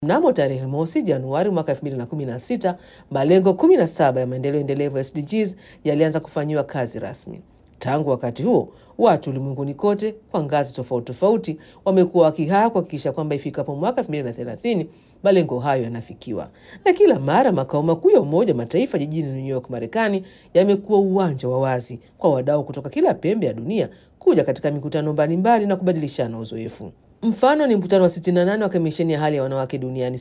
Mnamo tarehe mosi Januari mwaka 2016, malengo 17 ya maendeleo endelevu SDGs yalianza kufanyiwa kazi rasmi. Tangu wakati huo, watu ulimwenguni kote kwa ngazi tofauti tofauti wamekuwa wakihaa kuhakikisha kwamba ifikapo mwaka 2030 malengo hayo yanafikiwa. Na kila mara makao makuu ya Umoja wa Mataifa jijini New York, Marekani, yamekuwa uwanja wa wazi kwa wadau kutoka kila pembe ya dunia kuja katika mikutano mbalimbali na kubadilishana uzoefu. Mfano ni mkutano wa 68 wa kamisheni ya hali ya wanawake duniani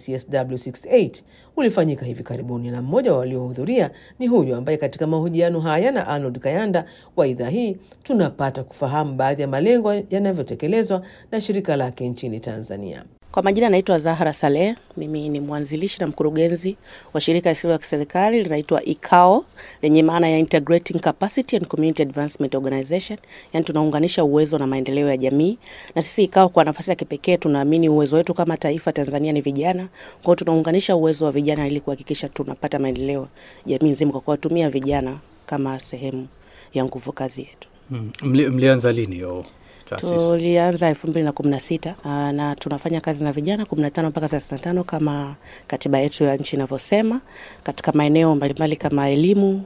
CSW68 ulifanyika hivi karibuni, na mmoja wa waliohudhuria ni huyu ambaye katika mahojiano haya na Arnold Kayanda wa idhaa hii tunapata kufahamu baadhi ya malengo yanavyotekelezwa na shirika lake nchini Tanzania. Kwa majina naitwa Zahra Saleh. Mimi ni mwanzilishi na mkurugenzi wa shirika lisilo la kiserikali linaitwa ICAO lenye maana ya Integrating Capacity and Community Advancement Organization, yani tunaunganisha uwezo na maendeleo ya jamii. Na sisi ICAO kwa nafasi ya kipekee tunaamini uwezo wetu kama taifa Tanzania ni vijana. Kwa hiyo tunaunganisha uwezo wa vijana ili kuhakikisha tunapata maendeleo jamii nzima kwa kuwatumia vijana kama sehemu ya nguvu kazi yetu. Mm. Mli, mlianza lini hiyo taasisi? Tulianza elfu mbili na kumi na sita na tunafanya kazi na vijana kumi na tano mpaka thelathini na tano kama katiba yetu ya nchi inavyosema, katika maeneo mbalimbali kama elimu,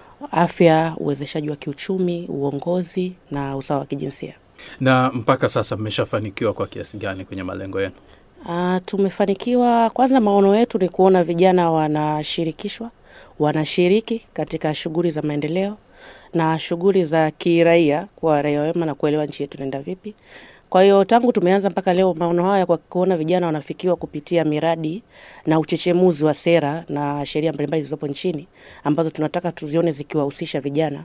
afya, uwezeshaji wa kiuchumi, uongozi na usawa wa kijinsia. Na mpaka sasa mmeshafanikiwa kwa kiasi gani kwenye malengo yenu? Uh, tumefanikiwa. Kwanza, maono yetu ni kuona vijana wanashirikishwa, wanashiriki katika shughuli za maendeleo na shughuli za kiraia kwa raia wema na kuelewa nchi yetu inaenda vipi. Kwa hiyo tangu tumeanza mpaka leo, maono haya kwa kuona vijana wanafikiwa kupitia miradi na uchechemuzi wa sera na sheria mbalimbali zilizopo nchini ambazo tunataka tuzione zikiwahusisha vijana.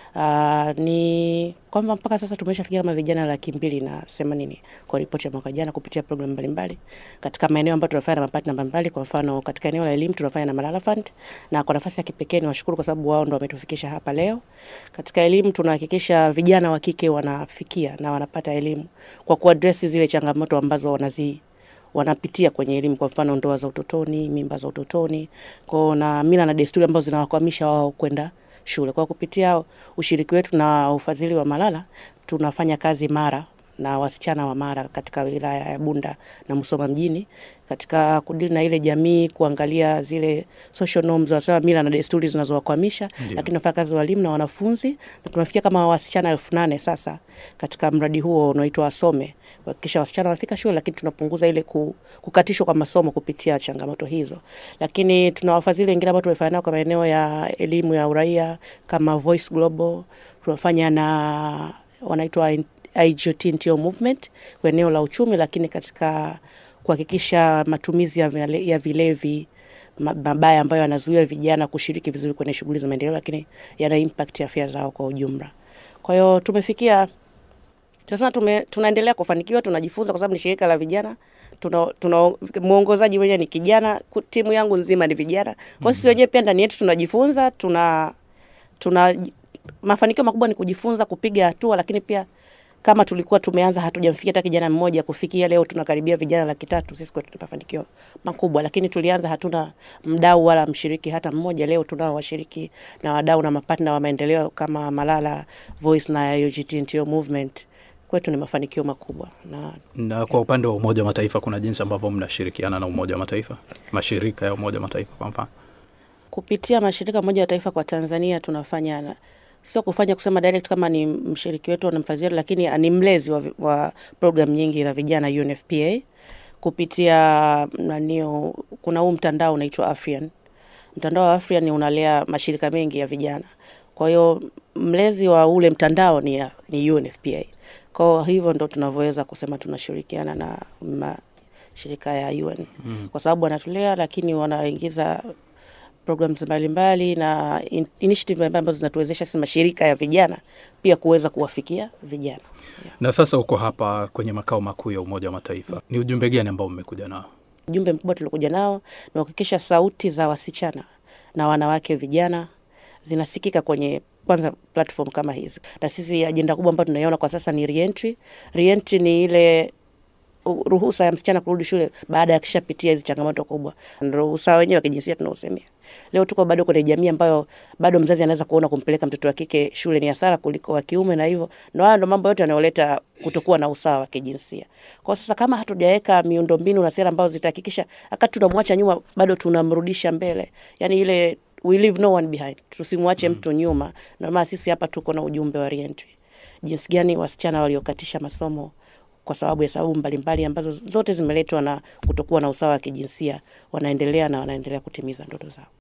Uh, ni kwamba mpaka sasa tumeshafikia kama vijana laki mbili na themanini kwa ripoti ya mwaka jana kupitia programu mbalimbali katika maeneo ambayo tunafanya na mapatna mbalimbali. Kwa mfano katika eneo la elimu tunafanya na Malala Fund, na kwa nafasi ya kipekee ni washukuru kwa sababu wao ndo wametufikisha hapa leo. Katika elimu tunahakikisha vijana wa kike wanafikia na wanapata elimu kwa kuadresi zile changamoto ambazo wanazi wanapitia kwenye elimu, kwa mfano ndoa za utotoni, mimba za utotoni, kwao na mila na desturi ambazo zinawakwamisha wao kwenda shule. Kwa kupitia ushiriki wetu na ufadhili wa Malala tunafanya kazi Mara na wasichana wa Mara katika wilaya ya Bunda na Musoma mjini katika kudili na ile jamii, kuangalia zile social norms, wasawa mila na desturi zinazowakwamisha, lakini tunafanya kazi walimu na wanafunzi, na tunafikia kama wasichana elfu nane sasa katika mradi huo unaoitwa Wasome, kuhakikisha wasichana wanafika shule, lakini tunapunguza ile kukatishwa kwa masomo kupitia changamoto hizo. Lakini tuna wafadhili wengine ambao tumefanya nao kwa maeneo ya elimu ya uraia kama Voice Global, tunafanya na wanaitwa IGT NTO Movement kwa eneo la uchumi, lakini katika kuhakikisha matumizi ya, vile, ya vilevi mabaya ambayo yanazuia vijana kushiriki vizuri kwenye shughuli za maendeleo, lakini yana impact afya zao kwa ujumla. Kwa hiyo tumefikia sasa, tume, tunaendelea kufanikiwa, tunajifunza kwa sababu ni shirika la vijana tuna, tuna mwongozaji mwenyewe ni kijana, timu yangu nzima ni vijana. Kwa sisi wenyewe pia ndani yetu tunajifunza, tuna tuna mafanikio makubwa ni kujifunza, kupiga hatua, lakini pia kama tulikuwa tumeanza hatujamfikia hata kijana mmoja, kufikia leo tunakaribia vijana laki tatu. Sisi kwetu tuna mafanikio makubwa, lakini tulianza hatuna mdau wala mshiriki hata mmoja. Leo tunao washiriki na wadau na mapatna wa maendeleo kama Malala Voice na UGT NTO Movement. Kwetu ni mafanikio makubwa na, na kwa upande wa Umoja wa Mataifa kuna jinsi ambavyo mnashirikiana na Umoja wa Mataifa, mashirika ya Umoja wa Mataifa kwa mfano kupitia mashirika ya Umoja wa Mataifa kwa Tanzania tunafanya na, sio kufanya kusema direct kama ni mshiriki wetu na mfadhili wetu, lakini ni mlezi wa, wa program nyingi za vijana UNFPA kupitia nanio, kuna huu mtandao unaitwa Afrian. Mtandao wa Afrian unalea mashirika mengi ya vijana, kwa hiyo mlezi wa ule mtandao ni, ni UNFPA. Kwa hivyo ndo tunavyoweza kusema tunashirikiana na mashirika ya UN mm. kwa sababu wanatulea, lakini wanaingiza programs mbalimbali na in, initiative mbalimbali ambazo zinatuwezesha sisi mashirika ya vijana pia kuweza kuwafikia vijana yeah. Na sasa uko hapa kwenye makao makuu ya Umoja wa Mataifa mm. Ni ujumbe gani ambao mmekuja nao? Ujumbe mkubwa tuliokuja nao ni kuhakikisha sauti za wasichana na wanawake vijana zinasikika kwenye kwanza platform kama hizi, na sisi ajenda kubwa ambayo tunaiona kwa sasa ni reentry. Reentry ni ile u- ruhusa ya msichana kurudi shule baada ya kishapitia hizi changamoto kubwa. Ndio usawa wenyewe wa kijinsia tunaosemea. Leo tuko bado kwenye jamii ambayo bado mzazi anaweza kuona kumpeleka mtoto wa kike shule ni hasara kuliko wa kiume, na hivyo ndio haya ndio mambo yote yanayoleta kutokuwa na usawa wa kijinsia. Kwa sasa kama hatujaweka miundombinu na sera ambazo zitahakikisha akati tunamwacha nyuma, bado tunamrudisha mbele, yani ile we leave no one behind, tusimwache mtu nyuma. Ndio maana sisi hapa tuko na ujumbe wa reentry, jinsi gani wasichana waliokatisha masomo kwa sababu ya sababu mbalimbali ambazo zote zimeletwa na kutokuwa na usawa wa kijinsia wanaendelea na wanaendelea kutimiza ndoto zao.